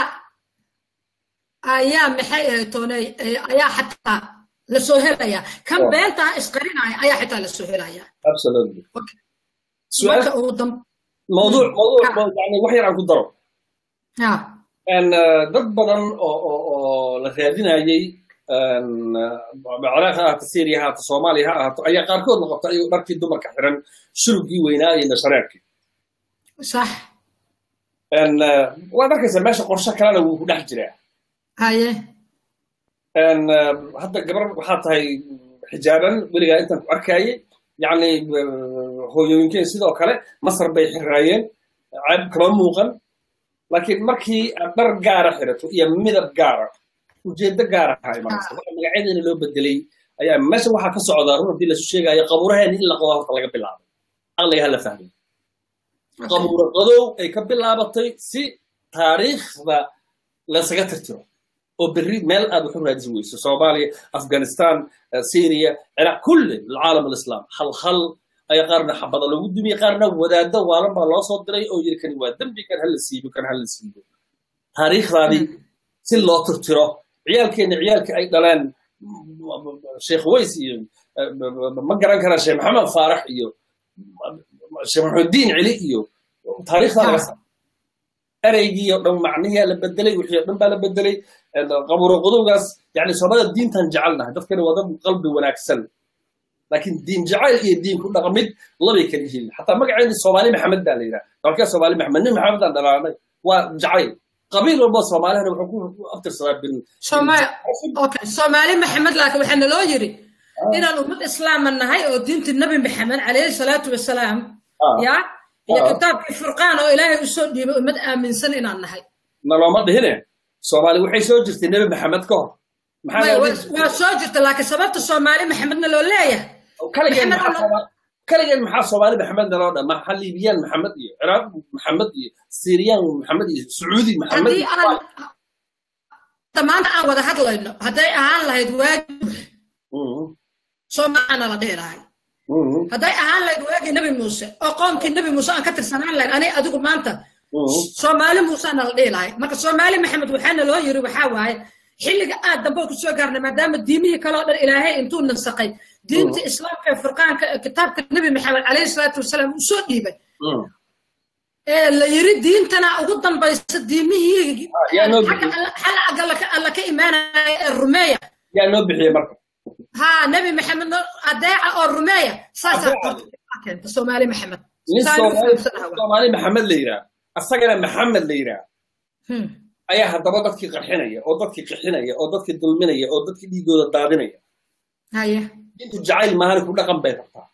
ayaa maxay ahayd tooney ayaa xataa lasoo helayaa kan Oh. beentaa isqarinaya ayaa xitaa lasoo helayaa absolutely marka su-aal ugu dam mawduuc mawduuc Ha. yani wax yar aan ku daro ha En, eh, dad badan oo oo oo la raadinayay en, eh, ciraaq ha ahaato syria ha ahaato soomaaliya ha ahaato ayaa qaarkood noqota ayagoo dharkii dumarka xiran shurugii weynaa iyo nashareerkii sax En, eh, waad arkaysaa meesha qorshe kalena wuu ku dhex jiraa haye En, eh, hadda gabar waxaa tahay xijaaban weligaa intaan ku arkaayay yacni eh, hooyooyinkeen sidoo kale masar bay xiraayeen ceeb kama muuqan laakiin markii aad dhar gaara xirato iyo midab gaara ujeedo gaara ha imanaysa waxa magacadeena loo bedelay ayaa meesha waxaa ka socdaa run haddii lasu sheegaayo qabuuraheena in la qodo horta laga bilaabay aqliga hala fahmay qabuuro qadow ay ka bilaabatay si taariikhda lasaga tirtiro oo berri meel aad wax u raadisi weyso soomaaliya afghanistan eh, syria ciraaq kulli alcaalam alislaam hal hal ayaa qaarna xabada lagu dumiyey qaarna wadaaddo waalan baa loo soo diray oo yiri kani waa dembi kan hala siibo kan hala siibo taariikhdaadii si loo tirtiro ciyaalkeenna ciyaalka ay dhaleen sheekh ways iyo eh, ma garan karaa sheekh maxamed faarax iyo sheekh maxamuddiin celi iyo taariikhdaa laga sa ereygii oo dhan macnihiyaa la bedelay wixii oo dhan baa la bedelay qabuuro qodowgaas yani soomaalida diintan jecelnahay dadkani waa dad qalbi wanaagsan laakiin diin jacayl iyo diin ku dhaqmid labay kala yihiin xataa magaceedii soomaali maxamed baa la yidhaha dalkee soomaali maxamed nin maxamed aan dhalaanay waa jacayl qabiil walba soomaalihana wuxuu ku abtirsadaa bin Soomaali okay Soomaali Maxamed laakiin waxa naloo yiri inaan ummad islaam nahay oo diinta nabi maxamed calayhi salaatu wasalaam Ah. ya iyo Ah. kitaabkii furqaan oo ilaahay u soo dhiibay ummad aaminsan inaan nahay nalooma dhihine soomaali waxay soo jirtay nebi maxamed ka hor maxaa Maya, loo waa dhihi- waa soo jirta laakiin sababta Soomaali Maxamedna loo leeyahay kaligeen Maxamed maxaa Allah- Soomaali- kaligeen maxaa soomaali maxamed naloo dha maxaa liibiyaan maxamed iyo ciraaq maxamed iyo siiriyaan maxamed iyo sacuudi maxamed haddii aan hadda maanta aan wada hadlayno hadday ahaan lahayd waagi Mhm, Soomaalina la dhihi lahay mhm, hadday ahaan lahayd waagii nabi muuse oo qoomkii nabi muuse aan ka tirsanaan lahayn ani adigu maanta mhm. soomaali muusaana la dhihi lahay marka soomaali maxamed waxaana loo yiri waxaa waaye xilliga aad dambe ku soo gaarnay maadaama diimihii kale oo dhan ilaahay intuu nasaqay diinta islaamka ee furqaanka ee kitaabka nabi maxamed calayhi salaatu wasalaam uu soo dhiibay Mhm. ee la yiri diintana ugu dambaysa diimihii Ah, yaa noo xagga bixiyey. alla- xalla alla ka alla ka imaanaya ee rumeeya yaa noo bixiyey marka ها نبي محمد أداعة أو الرمية ساسا أداعة. سومالي محمد nin سالي soomaali فهم سنة soomaali maxamed la yidhaah asagana maxamed la yidhaah هم. ayaa haddaba dadkii qarxinaya oo dadkii qixinaya oo dadkii dulminaya oo dadkii dhiigooda daadinaya هيا diintu jacayl maahani ku dhaqan bay rabtaa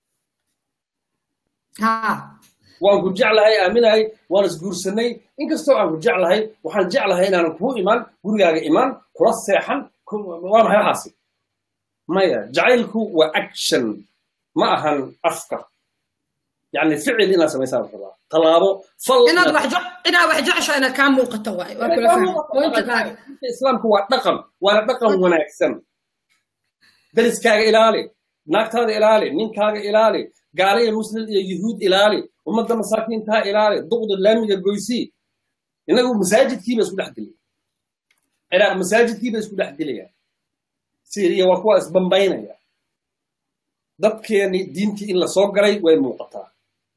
ها waan ku jeclahay aaminahay waan isguursanay inkastoo aan ku jeclahay waxaan jeclahay inaanan kuu imaan gurigaaga imaan kula seexan ku- waa maxay waxaasi maya jacaylku waa action ma ahan afka yani ficil inaad samaysaan rabaa tallaabo fal إن inaad- واحد إن واحد جعش أنا كان مو قطواي وأقول فهم وأنت قاعد islaamku waa dhaqan waana dhaqan wanaagsan dariskaaga ilaali naagtaada ilaali ninkaaga ilaali gaala iyo muslim iyo yuhuud ilaali ummadda masaakiintaa ilaali duqda laamiga goysii inagu masaajidkiiba isku dhex dilay ciraaq masaajidkiiba isku dhex dilaya syriya waa kuwa isbambaynaya dadkeeni diintii in la soo galay way muuqataa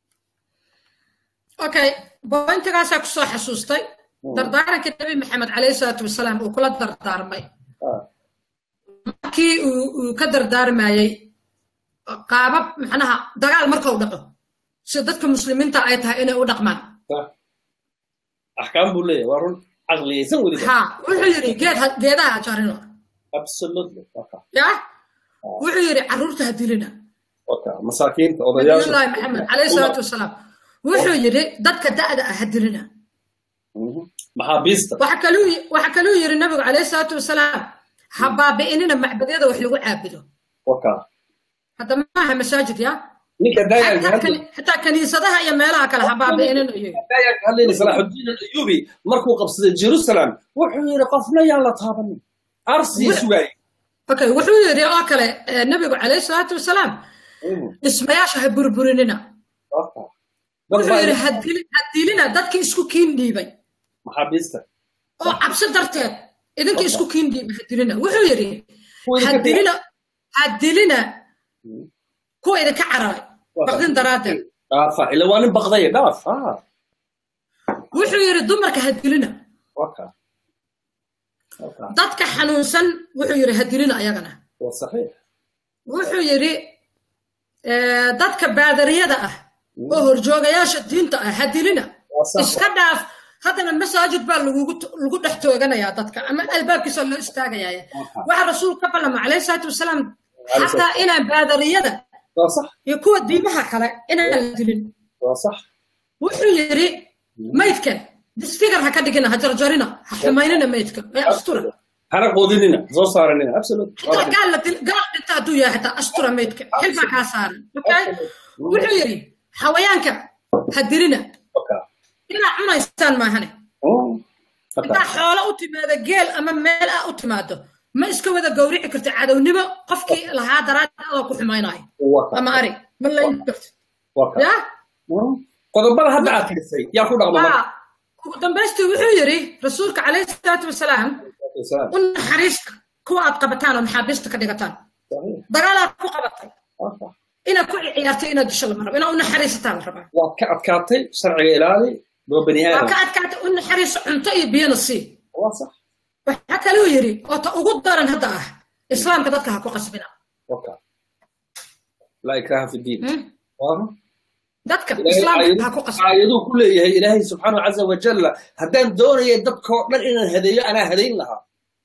okay bointigaasaa kusoo xasuustay dardaarankii nabi maxamed calayhi salaatu wasalaam uu kula dardaarmay markii uu ka dardaarmayey qaabab macnaha dagaal markau dhaco sida dadka muslimiinta ay tahay inay u dhaqmaan axkaam buu leeyahay waa run caqliyaysan weliba ha wuxuu yidhi geed geedaha ha jarino absolutely ya wuxuu yidhi carruurta ha dilina masaakiinta nabiyullaahi maxamed calayhi salaatu wasalaam wuxuu yidhi dadka da'da ah ha dilina maxaabiista waxa kaluu yidhi nabigu calayhi salaatu wasalaam ha baabi'inina macbadyada wax lagu caabudo hadda maaha masaajid ya xitaa kaniisadaha iyo meelaha kale ha baabi'inina salaaxudiin alayubi markuu qabsaday jerusalem wuxuu yidhi qofna yaan la taabanin arsiya sugaaye okay wuxuu yidhi oo kale nabigu calayhi salaatu wasalaam dhismayaasha ha burburinina wuxuu yidhi ha dilina dadkii isku kiin dhiibay maxaabiista oo cabsi darteed idinka isku kiin dhiibay ha dilina wuxuu yidhi ha dilina ha dilina kuwa idinka cararay baqdin daraaddeed dhaafa ila waa nin baqday dhaaf wuxuu yidhi dumarka ha dilina dadka xanuunsan wuxuu yidhi ha dilina ayagana wuxuu yidhi dadka baadariyada ah oo horjoogayaasha diinta ah ha dilina iska dhaaf haddana masaajid baa lagu dhex tooganayaa dadka ama albaabkiisa loo istaagaya waxa rasuulku ka ballama calayhi salaatu wasalaam xataa inaan baadariyada iyo kuwa diimaha kale inaan la dilin wuxuu yidhi maydka disfigar ha ka dhigina ha jarjarina ha xumaynina maydka ee astura hana qoodinina soo saaranina absolute xitaa gaal la dil gaal dhinta hadduu yahay xitaa astura maydka xil baa kaa saaran okay wuxuu yidhi xawayaanka ha dilina inaa cunaysaan maahane intaa xoolo u timaado geel ama meel ah u timaado ma iska wada gawrici karti cadownimo qofkii lahaa daraadda adoo ku xumaynayo ama ari ma layn karti ya qodobada hadda aad tirisay yaa ku dhaqma ugu dambaystii wuxuu yidhi rasuulka calayhi salaatu wasalaam u naxariista kuwa aad qabataan oo maxaabiista ka dhigataan dagaalaad ku qabatay inaad ku ciyaartay inaad disho lama rabo inaad u naxariisataa la rabaa waad ka adkaatay sharciga ilaali waa bani waa aadam ka adkaatay u naxariiso cunto iyo biyana sii waa sax waxaa kaluu yidhi oo ta ugu daran hadda ah islaamka dadka ha ku qasbina waka laa ikraha fi diin waana dadka islaamka ha ku qasbina aayaduu ku leeyahay ilaahay subxaanahu caza wajalla haddaan doonaya dadkoo dhan inaan hadeeyo anaa hadayn lahaa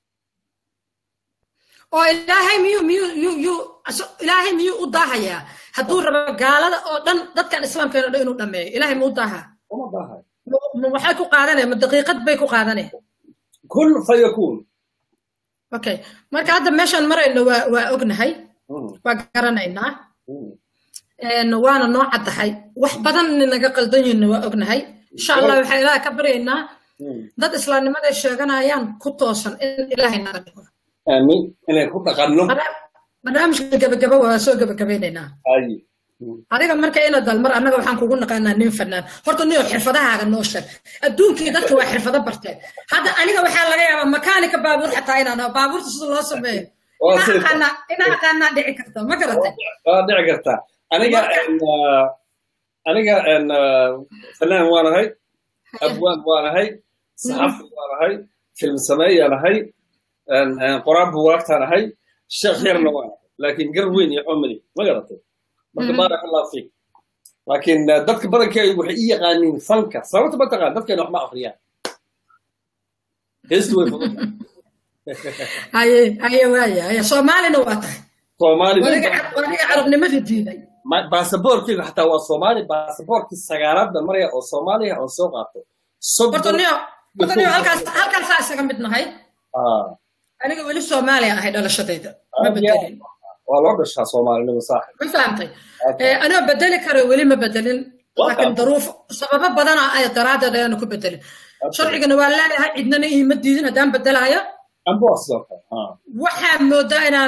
oo ilaahay miyuu miyuu miyuu miyuu aso- ilaahay miyuu u daahayaa hadduu rabo gaalada oo dhan dadkan islaamkeena dhan inuu dhameeyo ilaahay muu daahaa uma baahay Ma- ma waxay ku qaadanaya ma daqiiqad bay ku qaadanaya kun fayakuun okay marka hadda meeshaan marayno waa waa ognahay waa garanaynaa een, waana noo caddahay wax badan naga qaldan yihinna waa ognahay insha allah waxaan ilaaha ka baryaynaa dad islaamnimada ay sheeganayaan ku toosan in ilaahay naga dhigo aamin inaan ku dhaqanno Barnaam- barnaamijka gabagaba waa soo gabagabaynaynaa ay adiga marka ina dalmar annaga waxaan kugu naqaanaa nin fanaan horta niyo xirfadahaaga noo sheeg adduunkii dadka waa xirfado barteen hadda aniga waxaa laga yaabaa makaanika baabuur xataa inaan aho baabuurta sida loo sameeyo Waa inaa sida- aqaanaa inaa aqaanaa dhici karta ma garatay waa dhici kartaa aniga Marka- en, ah, aniga en, ah, fanaan waanahay abwaan waanahay saxafi waanahay film sameeyaanahay en, en, qoraan buwaagtaanahay sheekh yarna waanahay laakiin gar weyn iyo cumri ma garatay marka baarak allah fiik laakiin ah, dadka badankeedu waxay i yaqaaniin fanka sababta ma taqaan dadkeena wax ma akhriyaan heestu way fududahay haye haye waaya haye soomaalina waa tahay soomaali waniga waniga carabnimadii diiday Ma- baasaboorkeyga xataa waa soomaali baasaboorkii sagaalaadda maraya oo soomaaliya oo soo qaato horta soddon niyo horta niyo halkaas halkaasaa isaga mid nahay Ah, aniga weli soomaaliya ahay dhalashadayda ma aad iyo bedelin waa loo dhashaa soomaalinimo saaxib ma fahamtay Okay. Eh, anoo bedeli karo weli ma bedelin Waa laakiin tahay. daruuf sababo badana ay daraaddeed ayaanu ku bedelin sharcigana waa leeyahay cidnana iima diidin haddaan bedelaayo amba waa sidoo kale Ah, waxaa moodaa inaan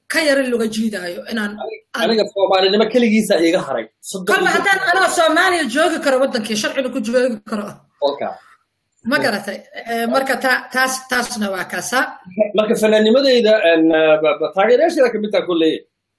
ka yara luga jiidaayo inaan aniga soomaalinimo keligiisa iga haray kolba haddaan anoo soomaaliya joogi karo waddankii sharciga ku joogi karo ma garatay marka taas taasna waa kaasaa marka fanaanimadeyda taageerayaasheeda kamid taa kolley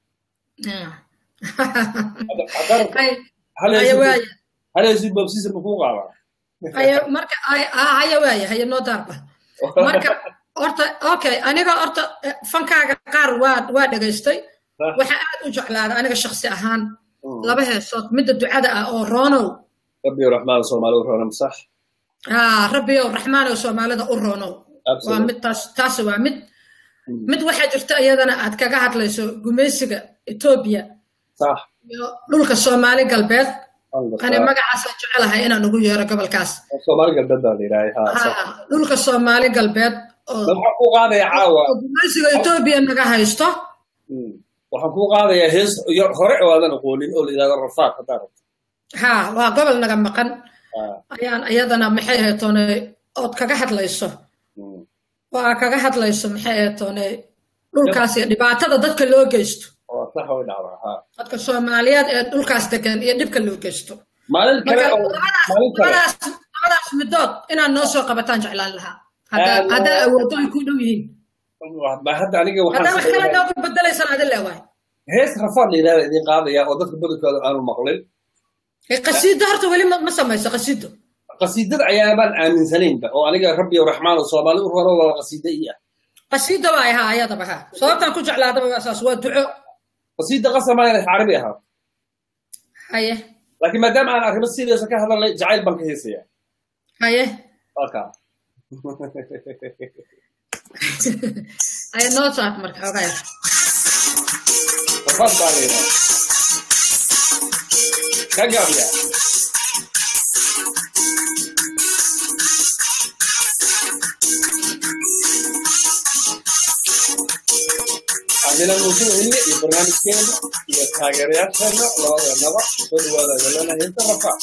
halaysid babsiisa makuu qaadaa marka haya waaya haya noo daarba marka horta okay aniga horta fankaaga qaar waa waa dhegaystay waxa aad u jeclaada aniga shaksi ahaan laba heesood midda ducada ah oo roonow rabbi raxmaan soomaali u roonow sax rabbiyow raxmaan oo soomaalida u roonow waa mid taas taasi waa mid mid waxaa jirta iyadana aad kaga hadlayso gumaysiga etoobiya sax iyo dhulka soomaali galbeed ani magacaasaan jecelahay inaan ugu yeero gobolkaas soomaali galbeed baa la yidhaahay dhulka soomaali galbeed waxaan kuu qaadaya caawa gumaysiga etoobiya naga haysto waxaan kuu qaadayaa hees hore oo aadan aqoonin oo la yidhahdo rafaaq haddaa rabto ha waa gobol naga maqan ayaan iyadana maxay ahaytoone ood kaga hadlayso oo aa kaga hadlayso maxay ahaytoone dhulkaas iyo dhibaatada dadka loo geysto dadka soomaaliyeed ee dhulkaas degan iyo dhibka loo geysto labadaas midood inaad noo soo qabataan jeclaan lahaa haddaa awooddo ay ku dhow yihiin hadda aniga haddaa wax kale nooga bedelaysan adin leewahay hees rafaad la yidhahda idin qaadaya oo dadka badankooda aanu maqlin qasiido horta weli ma samayso qasiido qasiidada ayaabaan aaminsanaynba oo aniga rabbi raxmaan oo soomaali u roro waa qasiida ii ah qasiida waa ahaa ayadaba ha sababtaan ku jeclaadaba waa saas waa duco qasiida qasama inay carabi ahaa haye laakiin maadaama aan arrimo sideesa ka hadalnay jacayl baan ka heesaya haye waka haye noo saad marka xogaa yar rafaad baa la yidhaha ka gaabiya عندنا موضوع هنا البرنامج كامل iyo taageerayaasheena labadanaba soo dhawaada galana heesta rafa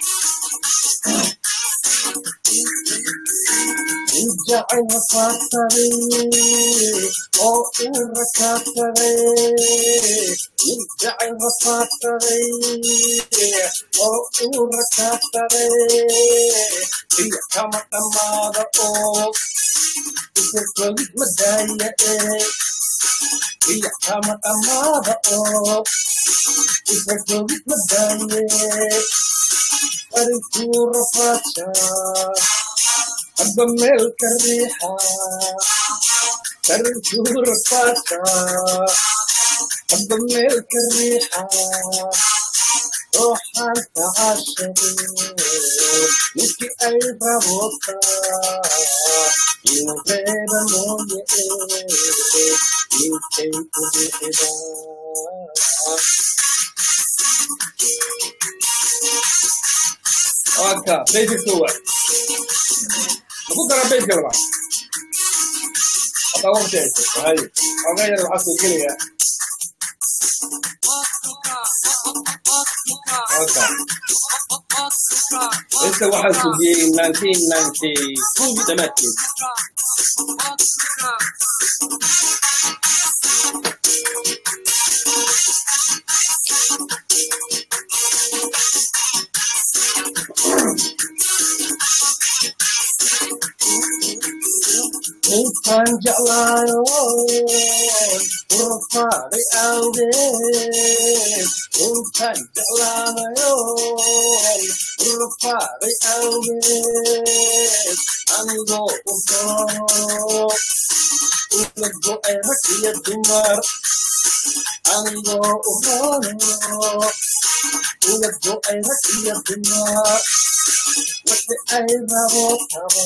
jacayl rafaadsaday oo uu rakaadsaday jacayl rafaadsaday oo uu rakaadsaday iyo kama dhammaada oo isirkoogid madaaya ee iyo kama dhammaada oo isirkoogid madaaya arinkuu rafaadsha hadba meel ka riixa arinkuu rafaadsha hadba meel ka riixa ruuxaan tacashade ninkii ay rabota inuu reeba mooye ninkay ku bixida Aka, basic kuwa. Aku kara basic labaad. Hadda waqti hayso. Hay. Oga yar waxaa soo gelaya. Aka. Inta waxaa sugiyey 1992 dhamaadkeed. intaan jeclaayo urfaaday awgeed intaan jeclaanayo urfaaday awgeed anigoo u doono ula go'ay rag iyo dumar anigoo u doono ula go'ay rag iyo dumar wixi ay rabo tabo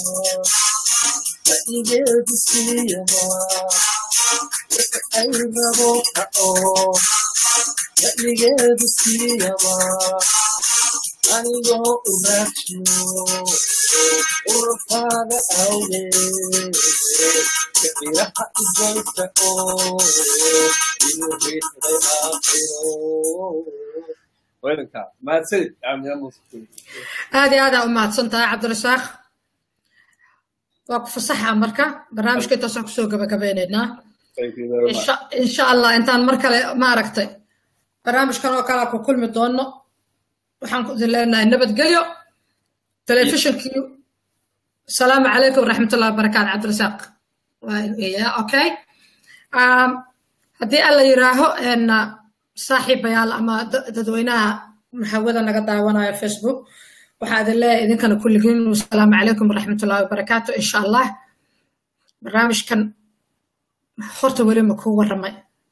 igeedu siiyaba wixi ay rabo ka'oo igeedu siiyaba anigoo u raajiyo urfaada awgeed kiciraha igoyta oo inuu riixday aakhiro weynanka mahadsanid aad iyo aad aa u mahadsan tahay cabdirasaaq waa ku fasaxa marka barnaamijka intaasaan kusoo gabagabeynaynaa insha allah intaan mar kale maaragtay barnaamijkan oo kale ku kulmi doono waxaan ku idin leenahay nabadgelyo telefishinkii asalaamu calaykum waraxmatullahi wabarakaatu cabdirasaaq okay haddii alla yiraaho saaxiibayaal ama dadweynaha maxawada naga daawanayo facebook waxaa idin leeyahay idinkana kulligiin asalaamu calaykum waraxmatullahi wabarakaatu insha allah barnaamijkan horta weli ma kuu warramay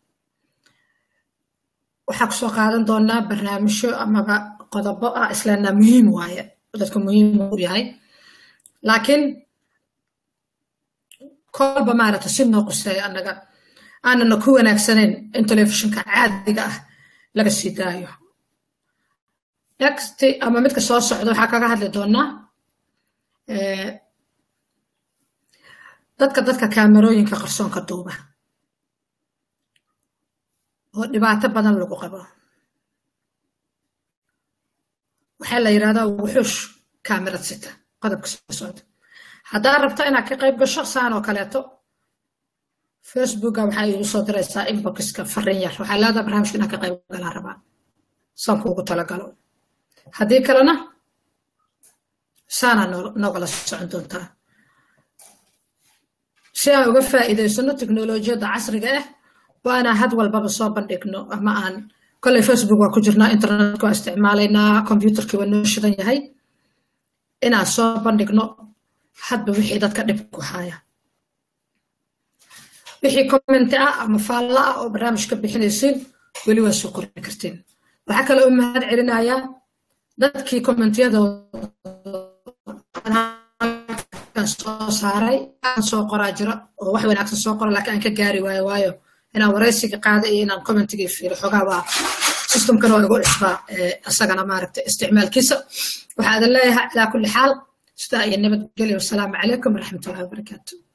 waxaa kusoo qaadan doonaa barnaamijyo amaba qodobo ah isleenaa muhiim waaye dadka muhiim u yahay laakiin kolba maaragta si noo quseeya annaga aanana ku wanaagsanayn in telefishinka caadiga ah laga sii daayo next ama midka soo socda waxaa kaga hadli doonaa dadka dadka kaamerooyinka qarsoonka duuba oo dhibaato badan lagu qabo waxaa la yidhahdaa wuxuush kaamirad sita qodobka soo socda haddaad rabto inaad ka qayb gasho saan oo kaleeto facebooka waxaa iigu soo diraysaa inboxka farin yar waxaa leedaha barnaamijka inaan ka qayb galaa rabaa saan kuugu talagalo haddii kalena saanaa noogala socon doontaa si aan uga faa'iidaysano teknolojiyadda casriga ah waa inaan had walbaba soo bandhigno ama aan kolley facebook waa ku jirnaa internetka waa isticmaalaynaa combyuterkii waa noo shidan yahay inaan soo bandhigno hadba wixii dadka dhib ku haya wixii commenti ah ama faalla ah oo barnaamijka bixinaysiin weli waa soo qorin kartiin waxaa kale u mahad celinayaa dadkii commentiyadooda soo saaray aan soo qoraa jira oo wax wanaagsan soo qora laakiin aan ka gaari waayo waayo inaan waraysiga qaada iyo inaan commentigii fiiro xogaa waa systemkana waa igu cusbaa isagana maaragta isticmaalkiisa waxaa idin leeyahay calaa kulli xaal sidaa iyo nabadgelyo wasalaamu calaykum waraxmatullahi wabarakaatu